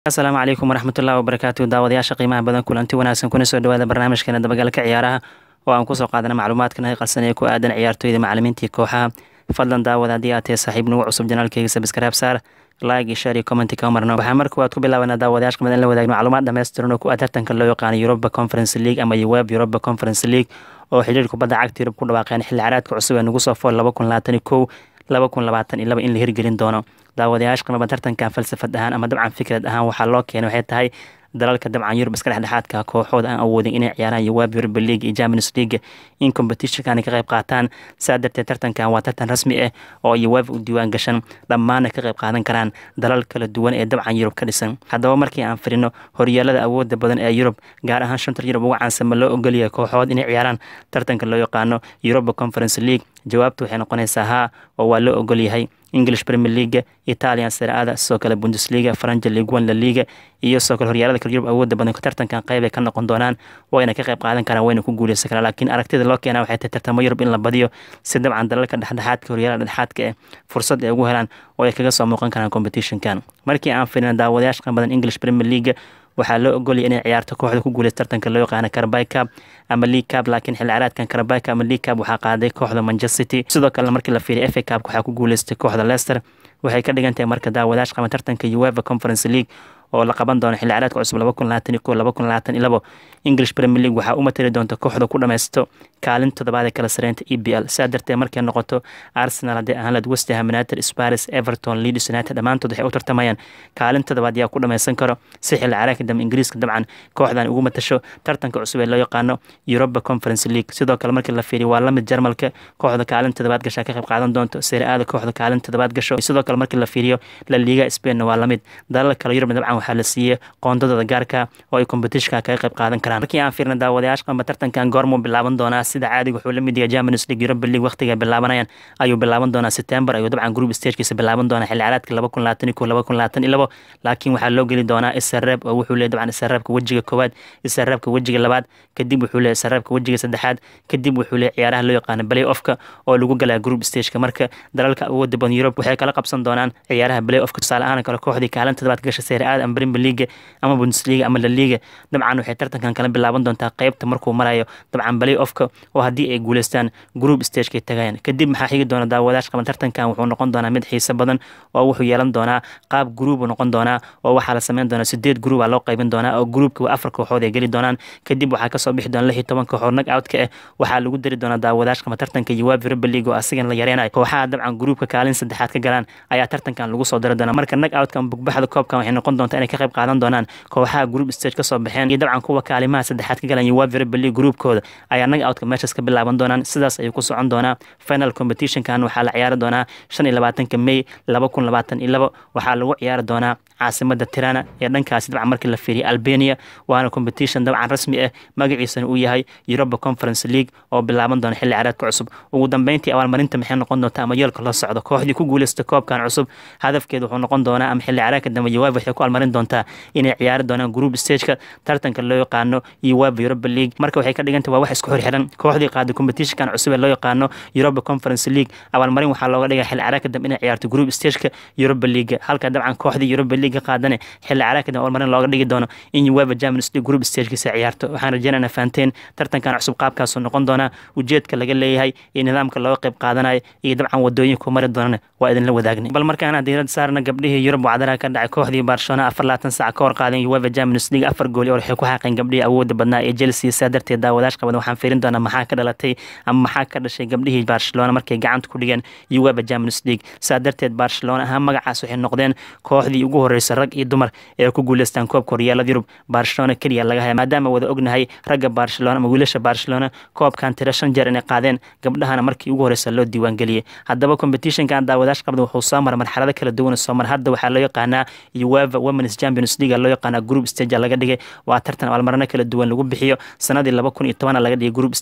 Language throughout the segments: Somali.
asalaamu calaykum waraxmatullahi wabarakaatu daawadayaasha qiimaha badan kulanti wanaagsan kuna soo dhawaada barnaamijkeena dabagalka ciyaaraha oo aan kusoo qaadana macluumaadkan hay qalsan ee ku aadan ciyaartooyda macalimiintii kooxaha fadlan daawada haddii aad tahay saaxiib nagu cusub janaalkeyga sabskaraab saar like iyo share iyo commenti ka marno waxaa marka waad ku bilaabanaa daawadayaasha qimad in la wadaagno macluumaad dhammaystiran oo ku ah tartanka loo yaqaano Europa Conference League ama UEF Europa Conference League oo xiriir kubadda cagta Yurub ku dhawaaqeen xilli ciyaareedka cusub ee nagu soo fool laba kun labaatan iyo kow laba kun labaatan iyo laba in la hirgelin doono daawadayaasha qiimaba tartankan falsafad ahaan ama dabcan fikrad ahaan waxaa loo keenay waxay tahay dalalka dabcan yurub iska dhexdhexaadka kooxooda aan awoodin inay ciyaaraan yowaab Europa League iyo Champions League in competitionkan ka qayb qaataan saa darteed tartankan waa tartan rasmi ah oo yowaab u diiwaan gashan dhammaana ka qayb qaadan karaan dalal kala duwan ee dabcan yurub ka dhisan haddaba markii aan firino horyaalada awooda badan ee yurub gaar ahaan shanta yurub ugu caansan ma loo ogolyahay kooxood inay ciyaaraan tartanka loo yaqaano Europa Conference League jawaabtu waxay noqonaysaa haa oo waa loo ogol yahay English Premier League Italian Serie A sidoo kale Bundesliga French Ligue 1 La Liga iyo sidoo kale horyaalada kale Yurub awooda badan tartankan qayb ay ka noqon doonaan wayna ka qayb qaadan karaan wayna ku guuleysan karaan laakiin aragtida loo keenaa waxay tahay tartamo Yurub in la badiyo si dabcan dalalka dhexdhexaadka horyaalada dhexdhexaadka eh fursad ay ugu helaan oo ay kaga soo muuqan karaan competitionkan markii aan fiirino daawadayaasha badan English Premier League waxaa loo ogolaya inay ciyaarto kooxda ku guuleysta tartanka loo yaqaano Carabao Cup ama League Cup laakiin xilli ciyaareedkan Carabao Cup ama League Cup waxaa qaaday kooxda Manchester City sidoo kale markii la fiiriyo FA Cup waxaa ku guuleystay kooxda Leicester waxay ka dhigan tahay marka daawadayaasha qaba tartanka UEFA Conference League oo la qaban doono xilli ciyaareedka cusub laba kun labaatan iyo kow laba kun labaatan iyo labo English Premier League waxaa u matali doonta kooxda ku dhameysto kaalin toddobaad ee kala sareynta EPL sidaa darteed markay noqoto Arsenal haddii ahaan lahayd West Ham United Spurs Everton Leeds United dhammaantood waxay u tartamayaan kaalin toddobaad yaa ku dhameysan karo si xilli ciyaareedka dambe Ingiriiska dabcan kooxdan ugu matasho tartanka cusub ee loo yaqaano Europa Conference League sidoo kale markii la fiiriyo waa la mid Jarmalka kooxda kaalin toddobaad gashaa ka qayb qaadan doonto Serie A kooxda kaalin toddobaad gasho sidoo kale markii la fiiriyo La Liga Spain waa la mid dalal kale Yurub dabcan waxaa la siiyay qoondadooda gaarka oo ay competitionka kaga qayb qaadan karaan markii aan fiirno daawadayaasha qamba tartankan goormuu bilaaban doonaa sida caadiga wuxuu la mid yahay Champions League Europa League waqtiga bilaabanayaan ayuu bilaaban doonaa September ayuu dabcan group stagekiisa bilaaban doonaa xilli ciyaareedka laba kun labaatan iyo kow laba kun labaatan iyo labo laakiin waxaa loo geli doonaa isreeb oo wuxuu leeyahay dabcan isreebka wejiga koowaad isreebka wejiga labaad kadib wuxuu leeyahay isreebka wejiga saddexaad kadib wuxuu leeyahay ciyaaraha loo yaqaano play offka oo lagu galaa group stageka marka dalalka awooda badan Europe waxay kala qabsan doonaan ciyaaraha play offka tusaale ahaan kale kooxdii kaalinta toddobaad gasha Serie A ama Premier League ama Bundesliga ama La Liga dabcan waxay tartankan kala bilaaban doontaa qaybta markuu marayo dabcan play offka oo haddii ay guuleystaan group stageka tagayaan kadib maxaa xigi doona daawadayaasha qaban tartankan wuxuu noqon doonaa mid xiiso badan oo wuxuu yeelan doonaa qaab group noqon doonaa oo waxaa la sameyn doonaa sideed group loo qaybin doonaa oo groupka afar kooxood ay geli doonaan kadib waxaa kasoo bixi doona lix iyo toban kooxood nag outka ah waxaa lagu dari doonaa daawadayaasha qaban tartanka UEFA Europa League oo asigan la yareenayo kooxaha dabcan groupka kaalin saddexaad ka galaan ayaa tartankan lagu soo dari doonaa marka nag outka ama bugbaxda koobkan waxay noqon doontaa inay ka qayb qaadan doonaan kooxaha group stage kasoo baxeen iyo dabcan kuwa kaalimaha saddexaad ka galaan UEFA Europa League groupkooda ayaa nag outka meeshas ka bilaaban doonaan sidaas ayuu ku socon doonaa final competitionkan waxaa la ciyaari doonaa shan iyo labaatanka May laba kun labaatan iyo labo waxaa lagu ciyaari doonaa caasimada Tirana ee dhankaasi dabcan markii la fiiriyo Albania waana competition dabcan rasmi ah magaciisana uu yahay Europa Conference League oo bilaaban doona xilli ciyaareedka cusub ugu dambeyntii abaalmarinta maxay noqon doontaa ama yoolka la socdo kooxdii ku guuleystay koobkan cusub hadafkeedu wuxuu noqon doonaa ama xilli ciyaareedka dambe UEFA waxay ku almarin doontaa inay ciyaari doonaan group stageka tartanka loo yaqaano UEFA Europa League marka waxay ka dhigan tahay waa wax isku xirxiran kooxdii qaaday competitionkan cusub ee loo yaqaano Europa Conference League abaalmarin waxaa looga dhigay xilli ciyaareedka dambe inay ciyaarto group stageka Europa League halka dabcan kooxdii Europa League qaadane xilli ciyaareedka dambe abaalmarin looga dhigi doono in UEFA Champions League group stagekiisa ciyaarto waxaan rajeynaynaa fahanteen tartankan cusub qaabkaasuu noqon doonaa ujeedka laga leeyahay iyo nidaamka looga qayb qaadanayo iyo dabcan wadooyinka mari doonana waa idinla wadaagnay bal markaan diirada saarna gabdhihii Yurub wacdaraha ka dhacay kooxdii Barcelona afar labaatan saac ka hor qaadeen UEFA Champions League afar gool oo waxay ku xaqeen gabdhihii awooda badnaa ee Chelsea saa darteed daawadayaasha qaban waxaan fiirin doonaa maxaa ka dhalatay ama maxaa ka dhashay gabdhihii Barcelona markay gacanta ku dhigeen UEFA Champions League saa darteed Barcelona ahaan magacaas waxay noqdeen kooxdii ugu horeysay rag iyo dumar ee ku guuleystaan koobka horyaalada Yurub Barcelona kaliya laga hayo maadaama wada ognahay ragga Barcelona ama wiilasha Barcelona koobkan tiro shan jeer inay qaadeen gabdhahana markii ugu horeysay loo diiwaan geliyay haddaba competitionkan daawadayaasha qabda wuxuu soo maray marxalado kala duwan soo mar hadda waxaa loo yaqaanaa UEFA Women's Champions League loo yaqaanaa group stage laga dhigay waa tartan abaalmarino kala duwan lagu bixiyo sanadii laba kun iyo toban laga dhigay group stage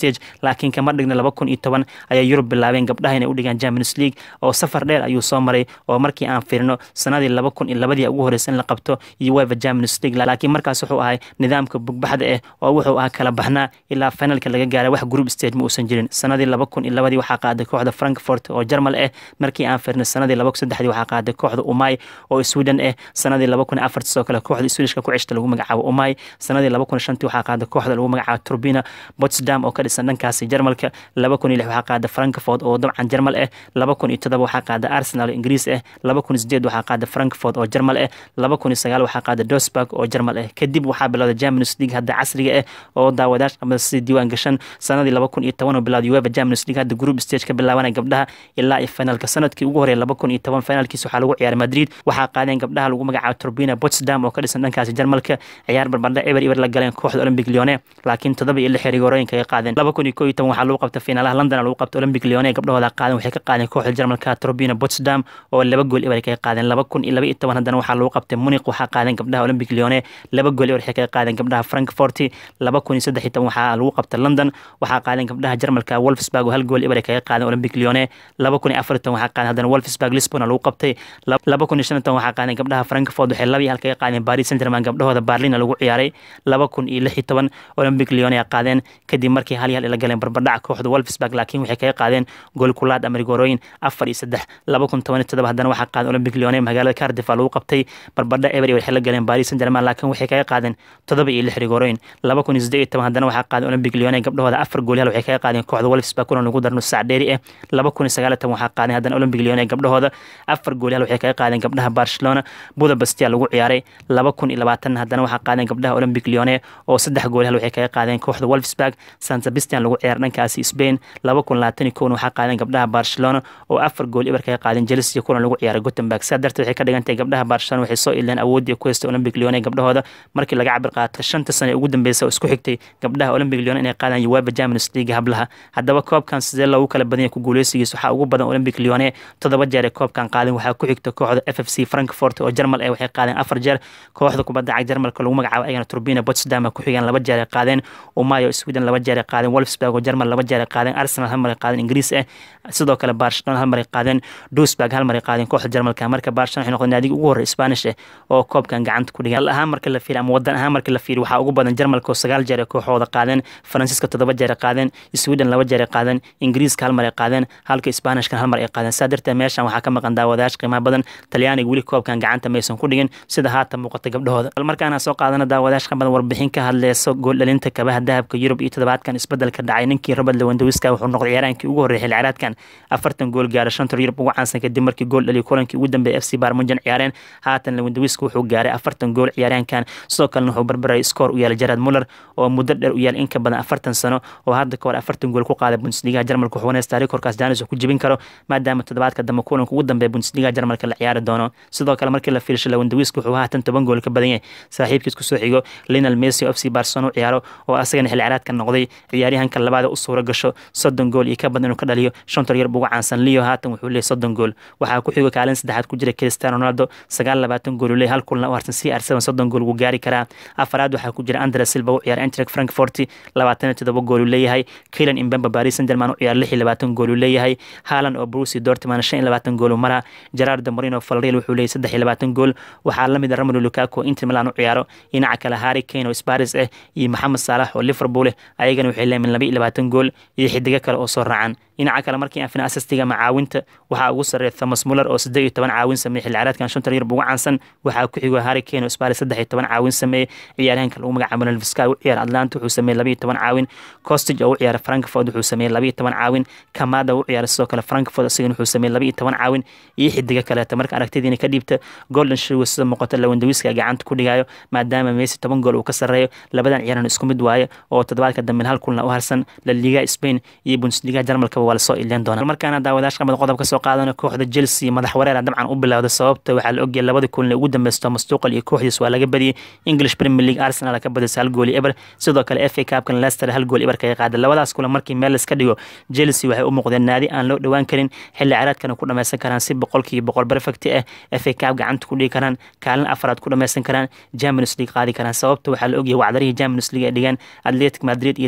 stage laakiin kama dhigna laba kun iyo toban ayay yurub bilaabeen gabdhaha inay u dhigaan champions league oo safar dheer ayuu soo maray oo markii aan fiirino sanadii laba kun iyo labadii ugu horeysa in la qabto uefa champions league laakiin markaas wuxuu ahay nidaamka bugbaxda ah oo wuxuu ahaa kala baxnaa ilaa finalka laga gaaray wax group stage ma uusan jirin sanadii laba kun iyo labadii waxaa qaaday kooxda frankfort oo jarmal ah markii aan fiirnay sanadii laba kun saddexdii waxaa qaaday kooxda umay oo sweden ah sanadii laba kun afartii sidoo kale kooxda swedishka ku ceshta lagu magacaabo umay sanadii laba kun shantii waxaa qaaday kooxda lagu magacaabo turbina potsdam oo ka dhisan dhankaasi jarmalka laba kun iyo lix waxaa qaada frankfort oo dabcan jarmal ah laba kun iyo todoba waxaa qaada arsenal oo ingiriis ah laba kun iyo sideed waxaa qaada frankfort oo jarmal ah laba kun iyo sagaal waxaa qaada dosburg oo jarmal ah kadib waxaa bilowday champions league hadda casriga ah oo daawadayash qabada sidii diiwaan gashan sanadii laba kun iyo toban oo bilowday uefa champions league hadda group stage ka bilaabanaya gabdhaha ilaa iyo finalka sanadkii ugu horeeya laba kun iyo toban finalkiis waxaa lagu ciyaaray madrid waxaa qaadeen gabdhaha lagu magacaabo turbina potsdam oo ka dhisan dhankaasi jarmalka ciyaar barbardha eber eber la galeen kooxda olympic lyone laakiin todoba iyo lix xerigorooyinka ay qaadeen laba kun iyo koo iyo toban waxaa lagu qabta fiinaalaha london lagu qabta olympic lyone gabdhahooda qaadeen waxay ka qaadeen kooxda jarmalka turbina potsdam oo laba gool eber kaga qaadeen laba kun iyo laba iyo toban haddana waxaa lagu qabtay munich waxaa qaadeen gabdhaha olympic lyone laba gool eber waxay kaga qaadeen gabdhaha frankfort laba kun iyo saddex iyo toban waxaa lagu qabta london waxaa qaadeen gabdhaha jarmalka wolfsburg oo hal gool eber kaga qaadeen olympic lyone laba kun iyo afar iyo toban waxaa qaadeen haddana wolfsburg lisbon lagu qabtay laba kun iyo shan iyo toban waxaa qaadeen gabdhaha frankfort waxay laba iyo hal kaga qaadeen paris saint germain gabdhahooda berlin lagu ciyaaray laba kun iyo lix iyo toban olympic lyone qaadeen kadib markii hal iyo hal ila galeen barbardhaca kooxda wolfsburg laakiin waxay kaga qaadeen gool kulaad amerigorooyin afar iyo saddex laba kun toban iyo todoba haddana waxaa qaadeen olympic lyone magaalada cardiff lagu qabtay barbardha eber waxay la galeen paris saint germain laakiin waxay kaga qaadeen todoba iyo lix rigorooyin laba kun iyo siddeed iyo toban haddana waxaa qaadeen olympic lyone gabdhahooda afar gool hal waxay kaga qaadeen kooxda wolfsburg kuna lagu darno sac dheeri ah laba kun iyo sagaal iyo toban waxaa qaadeen haddana olympic lyone gabdhahooda afar gool hal waxay kaga qaadeen gabdhaha barcelona budapestia lagu ciyaaray laba kun iyo labaatan haddana waxaa qaadeen gabdhaha olympic lyone oo saddex gool hal waxay kaga qaadeen kooxda wolfsburg san sebastian lagu ciyaar dhankaasi spain laba kun labaatan iyo kowna waxaa qaadeen gabdhaha barcelona oo afar gool eber kaga qaadeen chelsea kuna lagu ciyaaray gothenburg sidaa darteed waxay ka dhigan tahay gabdhaha barcelona waxay soo ileen awooddii ku haystay olympic lyone gabdhahooda markii laga cabir qaatay shanta sano ee ugu dambeysa oo isku xigtay gabdhaha olympic lyone inay qaadaan uefa champions league hablaha haddaba koobkan sidee loogu kala badanya ku guuleysigiis waxaa ugu badan olympic lyone toddoba jeer ee koobkan qaadeen waxaa ku xigta kooxda f f c frankfort oo jarmal ee waxay qaadeen afar jeer kooxda kubadda cag jarmalka lagu magacaabo ayagana turbina potsdam ku xigaan laba jeer ay qaadeen umayo sweden laba jeer ay qaadeen wolfsburg oo jarmal laba jeer ay qaadeen arsenal hal mar ay qaadeen ingiriis ah sidoo kale barcelona hal mar ay qaadeen duisburg hal mar ay qaadeen kooxda jarmalka marka barcelona waxay noqdeen naadiga ugu horreya spanish ah oo koobkan gacanta ku dhigan hal ahaan marka la fiiriyo ama wadan ahaan marka la fiiriyo waxaa ugu badan jarmalka oo sagaal jeer ay kooxooda qaadeen faransiiska toddoba jeer ay qaadeen sweden laba jeer ay qaadeen ingiriiska hal mar ay qaadeen halka spanishkan hal mar ay qaadeen saa darteed meeshan waxaa ka maqan daawadayash qiimaha badan talyaaniga weli koobkan gacanta maysan ku dhigin sida haatan muuqata gabdhahooda bal markaana soo qaadana daawadayash badan warbixin ka hadleyso gooldhalinta kabaha dahabka yurub iyo toddobaadkan isbedelka dhacay ninkii robert lewandawiska wuxuu noqday ciyaaraankii ugu horreeyay xilli ciyaareedkan afartan gool gaara shanta yurub ugu caansan kadib markii gool dhaliyo kulankii ugu dambeeyay f c barmujan ciyaareen haatan lewandawiska wuxuu gaaray afartan gool ciyaaryahankan sidoo kalena wuxuu barbaray skoor u yeelay jarad muller oo muddo dheer u yeelay in ka badan afartan sano oo hadda ka hor afartan gool ku qaaday bundesligaha jarmalka wuxuu wanaystaa rekorkaas janis uu ku jebin karo maadaama toddobaadka dambe kulanka ugu dambeeya bundesligaha jarmalka la ciyaari doono sidoo kale markii la fiirshay lewandawiska wuxuu haatan toban gool ka badan yahay saaxiibkiis kusoo xigo linal messi oo f c barcelona u ciyaaro oo asagana xilli ciyaareedka noqday ciyaaryahanka labaada u suura gasho soddon gool iyo ka badan inuu ka dhaliyo shantar yar ugu caansan leo haatan wuxuu leeyahy soddon gool waxaa ku xigo kaalin saddexaad ku jira cristiano ronaldo sagaal labaatan gool uu leeyahy hal kulna u harsan c r seven soddon gool wuu gaari karaa afaraad waxaa ku jira andre silva u ciyaara entrek frankfort labaatan iyo todoba gool uu leeyahay kilan imbemba paris saint germain u ciyaara lix iyo labaatan gool uu leeyahay haaland oo brusi dortman shan iyo labaatan gool uu maraa gerard morino falreal wuxuu leeyahy saddex iyo labaatan gool waxaa lamid a romelu lukaku inter milan u ciyaaro dhinaca kale harry kane oo sparis ah iyo maxamed saalax oo liverpool ayagana waxay leeyihin laba iyo labaatan gool iyo xidigo kale oo soo raacan dhinaca kale markii aan fina asastiga ama caawinta waxaa ugu sarreeya thomas muller oo siddeed iyo toban caawin sameeyey xilli ciyaareedkan shantan yurub ugu caansan waxaa ku xigo harry kane oo sparis saddex iyo toban caawin sameeyey ciyaaryahanka lagu magacaabo nelviska u ciyaara atlanta wuxuu sameeyey laba iyo toban caawin costage oo u ciyaara frankfort wuxuu sameeyey laba iyo toban caawin kamada u ciyaara sidoo kale frankfort isagana wuxuu sameeyey laba iyo toban caawin iyo xidigo kaleeta marka aragtidiina ka dhiibta golden show sida muuqata lawandawiska gacanta ku dhigayo maadaama messi toban gool uu ka sarreeyo labadan ciyaarana isku mid waaye oo toddobaadka dambe hal kulna u harsan la liga spain iyo bundesliga jarmalkaba waa lasoo ileen doona markaana daawadayash qabada qodob ka soo qaadana kooxda chelsea madax wareera dabcan u bilowda sababta waxaa la ogyahay labadii kulin ugu dambeysta thomas tuqal iyo kooxdiis waa laga badiyey english premier league arsenal ka badisa hal gool eber sidoo kale f a cupkan leicester hal gool eber kaga qaaday labadaas kulan markii meel iska dhigo chelsea waxay u muuqdeen naadi aan loo dhowaan karin xilli ciyaareedkana ku dhameysan karaan si boqolkiiba boqol perfect ah f a cup gacanta ku dhigi karaan kaalin afraad ku dhameysan karaan champions league qaadi karaan sababta waxaa la ogyahay wacdarihii champions league ay dhigaan atletic madrid iyo real madrid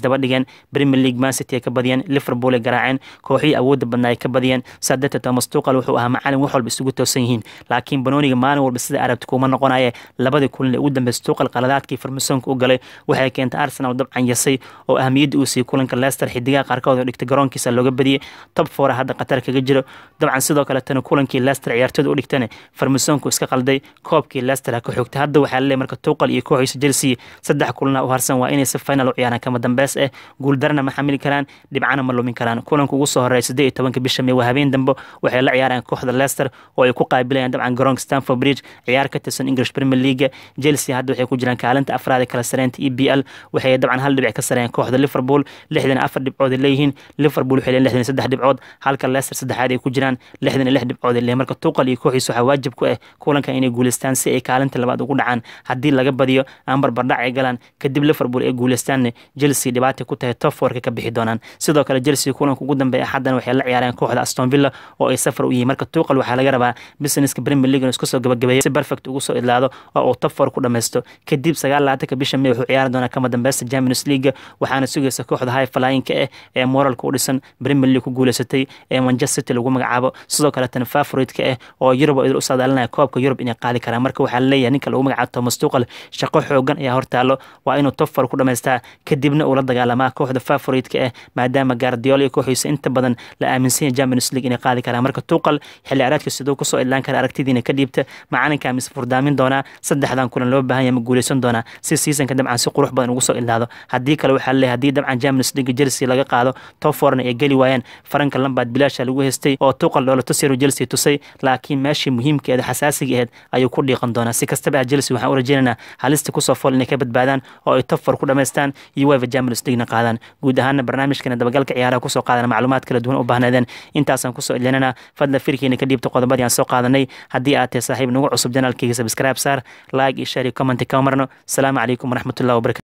isdaba dhigeen premier league mancity ay ka badiyeen liverpool ay garaaceen kooxihii awoodda badnaa ay ka badiyeen saa darteed thomas tuqal wuxuu ahaa macalin wax walba isugu toosan yihiin laakiin banooniga maalin walba sida arabti kuma noqonaye labadii kulan ee ugu dambeysay tuqal qaladaadkii farmasonka u galay waxay keentay arsenal dabcan yasay oo ahamiyadda uu siiyey kulanka leicester xidigaha qaarkood oo dhigtay garoonkiisa looga badiyey top foura hadda qatar kaga jiro dabcan sidoo kaletana kulankii leicester ciyaartooda u dhigtana farmasonku iska qalday koobkii leicester ha ka xogtay hadda waxaa laleeyahy marka tuqal iyo kooxiisa chelsea saddex kulana u harsan waa inay si final u ciyaaraan kama dambeys eh guuldarana ma xamili karaan dhibcana ma lumin karaan kulanka ugu soo horeeya siddeed iyo tobanka bisha may waa habeen dambe waxay la ciyaaraan kooxda leicester oo ay ku qaabilayaan dabcan garoonka stanford bridge ciyaar ka tirsan english premier league chelsea hadda waxay ku jiraan kaalinta afraad ee kala sareynta e b l waxay dabcan hal dhibic ka sareeyaan kooxda liverpool lixdan afar dhibcood ay leeyihiin liverpool waxay leeyihin lixdan saddex dhibcood halka leicester saddexaad ay ku jiraan lixdan iyo lix dhibcood ay leeyihin marka tuqal iyo kooxiisa waxaa waajib ku ah kulanka inay guuleystaan si ay kaalinta labaad ugu dhacaan haddii laga badiyo aan barbardhac ay galaan kadib liverpool ay guuleystaanna chelsea dhibaata ku tahay top fourka ka bixi doonaan sidoo kale chelsea kulanka ugu dambeeya xaddana waxay la ciyaareen kooxda aston villa oo ay safar u yihiin marka tuqal waxaa laga rabaa businesska premier league isku soo gabagabeeyo si perfect ugu soo idlaado oo uu top four ku dhammaysto kadib sagaal labaatanka bisha may wuxuu ciyaari doonaa kama dambeysta champions league waxaana sugaysa kooxda high flyinka ah ee moralka u dhisan premier league ku guuleysatay ee manchester city lagu magacaabo sidoo kaletana favoritka ah oo yurub oo idil u saadaalinaya koobka yurub inay qaadi karaan marka waxaa laleeyahay ninka lagu magacaabo thomas tuqal shaqo xoogan ayaa hortaalo waa inuu top four ku dhamaystaa kadibna uu la dagaalamaa kooxda favoritka ah maadaama gaardiola iyo kooxiisa inta badan la aaminsan yahay champions league inay qaadi karaan marka tuqal xilli ciyaareedka siduu kusoo idlaan kara aragtidiina ka dhiibta macalinka mise furdaamin doonaa saddexdan kulan loo baahan yahay ma guuleysan doonaa si seasonka dabcan si qurux badan ugu soo idlaado haddii kale waxaa leeyahay haddii dabcan champions league chelsea laga qaado top fourna ay geli waayaan faranka lambaad bilaasha lagu haystay oo tuqal dhoola tusiru chelsea tusay laakiin meeshii muhiimkeeda xasaasiga ahayd ayuu ku dhiiqan doonaa si kastaba ah chelsea waxaan u rajeynaynaa halista kusoo fool inay ka badbaadaan oo ay top four ku dhamaystaan iyo weva champions leaguena qaadaan guud ahaana barnaamijkana dabagalka ciyaaraha kusoo qaadana macluumaad kala duwan u baahnaadeen intaasaan kusoo idlinana fadla firkiina ka dhiibta qodobadii aan soo qaadanay haddii aad tahay saaxiib nagu cusub janaalkayga subscribe saar like iyo share iyo comment kama marno asalaamu calaykum waraxmatullahi wabarakatu